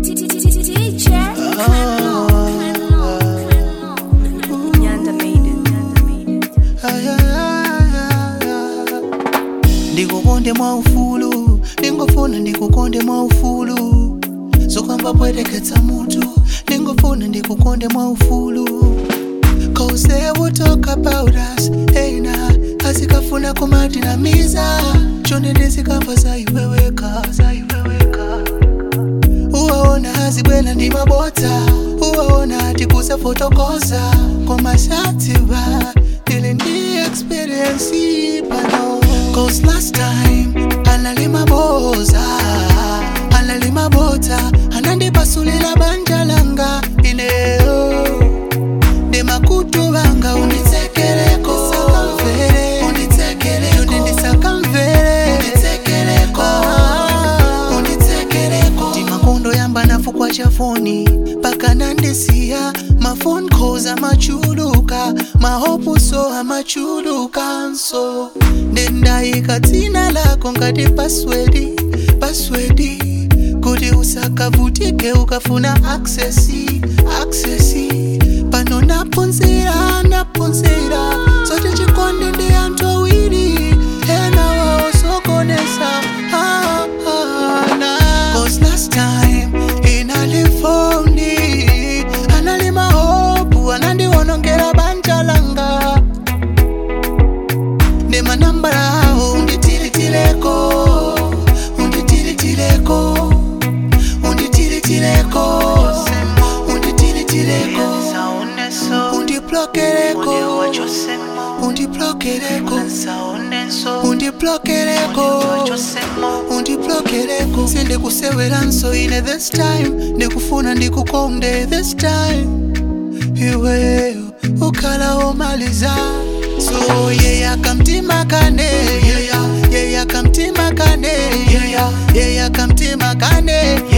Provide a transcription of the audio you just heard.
Teacher. Nyanda made it. Nyanda made it. ndikukonde mwa ufulu ndingofuna ndikukonde mwa ufulu zokwamba pweteketsa mutu ndingofuna ndikukonde mwa ufulu Cause they will talk about us hey na asikafuna kumatinamiza chonde ndizikamva zaiweweka zaiweweka uwaona hazibwela ndi mabota uwaona atikuza fotokoza komasatiba ili ndi experience pano cause last time analima boza analima bota anandipasulila banja langa ineo ndi makutu vanga unditsekeleko sakamvere unditsekeleko ndi ndisakamvere unditsekeleko unditsekeleko ndi makondo yamba nafukwa chafoni paka nandisiya mafone calls amachuluka mahopuso amachulukanso ndendayika dzina lako ngati paswedi paswedi kuti usakavutike ukafuna aksesi aksesi pano naphunzira naphunzira zoti chikondi ndi anthu awiri ena waosokonesa ah, ah, na. Cause last time inalifoni analima hopu anandiwonongera banja langa ndi manambala awo unditilitileko unditilitileko unditilitileko unditilitileko undiplokereko undiplokereko undiplokereko undiplokereko sindikuseweranso ine this time ndikufuna ndikukonde this time iweyo ukhala omaliza so yeya kamtima kane yeya yeya kamtima kane yeya yeya kamtima kane